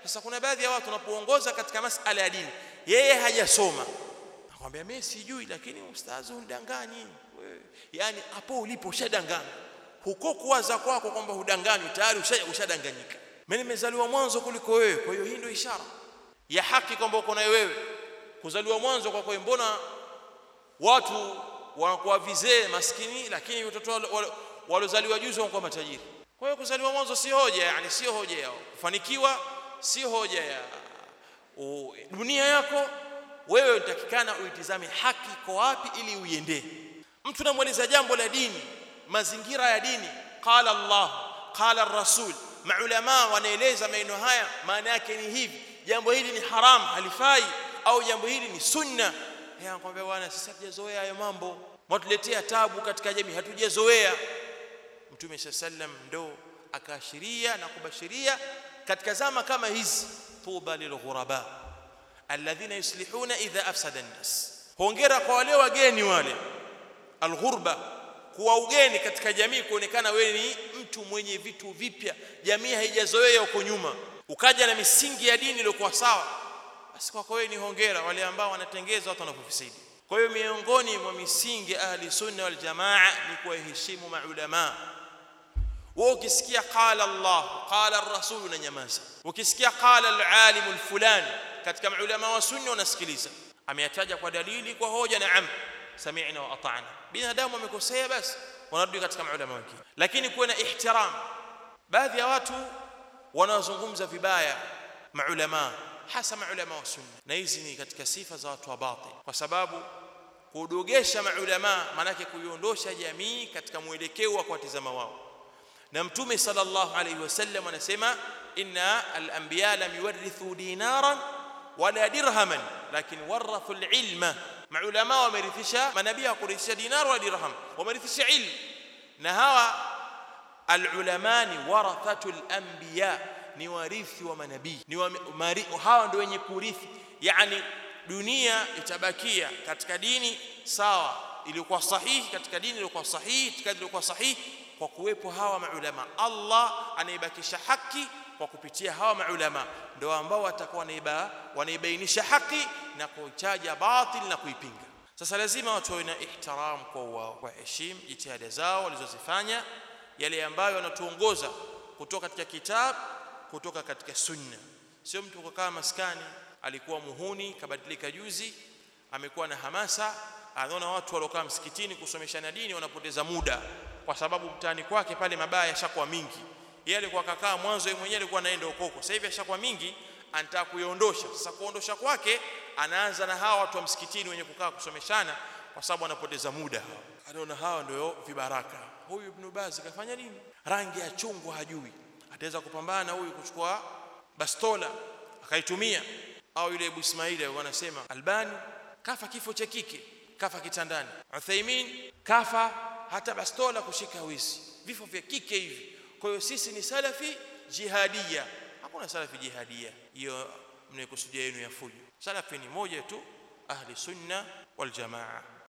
sasa kuna baadhi ya watu wanapoongoza katika masala ya dini yeye hajasoma nakwambia mimi sijui lakini ustazi undanganyi wewe yani hapo ulipo ushadanganya huko kuwaza kwako kwamba hudanganywi tayari ushadanganyika mimi nimezaliwa mwanzo kuliko wewe kwa hiyo hii ndio ishara ya haki kwamba uko nayo wewe kuzaliwa mwanzo kwa kwa mbona watu wanakuwa vizee maskini lakini watoto waliozaliwa juzi wanakuwa matajiri kwa hiyo kuzaliwa mwanzo si hoja yani sio hoja yao kufanikiwa si hoja ya o, dunia yako wewe unatakikana uitizame haki iko wapi ili uiendee mtu namweleza jambo la dini mazingira ya dini qala Allah qala rasul maulama wanaeleza maneno haya maana yake ni hivi jambo hili ni haram halifai au jambo hili ni sunna anakuambia bwana sisi hatujazoea hayo mambo mwatuletea tabu katika jamii hatujazoea mtume sallam ndo akaashiria na kubashiria katika zama kama hizi tuba lilghuraba alladhina yuslihuna idha afsada an-nas hongera kwa wale wageni wale alghurba kuwa ugeni katika jamii kuonekana wewe ni mtu mwenye vitu vipya jamii haijazoea huko nyuma ukaja na misingi ya dini iliyokuwa sawa basi kwako wewe ni hongera wale ambao wanatengeza watu wanapofisidi kwa hiyo miongoni mwa misingi ahli sunna wal jamaa ni kuwaheshimu maulama wewe ukisikia qala Allah qala ar-rasul na nyamaza ukisikia qala al-alim al-fulani katika maulama wa sunna unasikiliza ameyataja kwa dalili kwa hoja na am sami'na wa ata'na binadamu amekosea basi wanarudi katika maulama wengine lakini kuwe na ihtiram baadhi ya watu wanazungumza vibaya maulama hasa maulama wa sunna na hizi ni katika sifa za watu wa batil kwa sababu kudogesha maulama manake kuiondosha jamii katika mwelekeo wa kuwatizama wao na mtume sallallahu alayhi wasallam anasema inna al-anbiya lam yuwarithu dinaran wala dirhaman lakin warathu al-ilma maulama wamerithisha manabii hakurithisha dinar wala dirham wamerithisha ilmu na hawa al-ulama ni warathatu al-anbiya ni warithi wa manabii ni wa, mari, hawa ndio wenye kurithi yani dunia itabakia katika dini sawa iliyokuwa sahihi katika dini iliyokuwa sahihi itikadi iliyokuwa sahihi kwa kuwepo hawa maulama Allah anaibakisha haki kwa kupitia hawa maulama ndio ambao watakuwa wanaiba wanaibainisha haki na kuitaja batil na kuipinga sasa lazima watu wawe na ihtiram kwa wao kwa heshima jitihada zao walizozifanya yale ambayo wanatuongoza kutoka katika kitabu kutoka katika sunna sio mtu kukaa maskani alikuwa muhuni kabadilika juzi amekuwa na hamasa anaona watu waliokaa msikitini kusomeshana dini wanapoteza muda kwa sababu mtaani kwake pale mabaya yashakuwa mingi yeye alikuwa kakaa mwanzo yeye mwenyewe alikuwa anaenda ukoko sasa hivi yashakuwa mingi anataka kuiondosha sasa kuondosha kwake anaanza na hawa watu wa msikitini wenye kukaa kusomeshana kwa sababu anapoteza muda hawa anaona hawa ndio vibaraka huyu ibn Baz kafanya nini rangi ya chungwa hajui ataweza kupambana huyu kuchukua bastola akaitumia au yule Abu Ismaili wanasema Albani kafa kifo cha kike kafa kitandani Uthaymin kafa hata bastola kushika wizi vifo vya kike hivi kwa hiyo sisi ni salafi jihadia hakuna salafi jihadia hiyo mnaikusudia yenu ya fujo salafi ni moja tu ahli sunna wal jamaa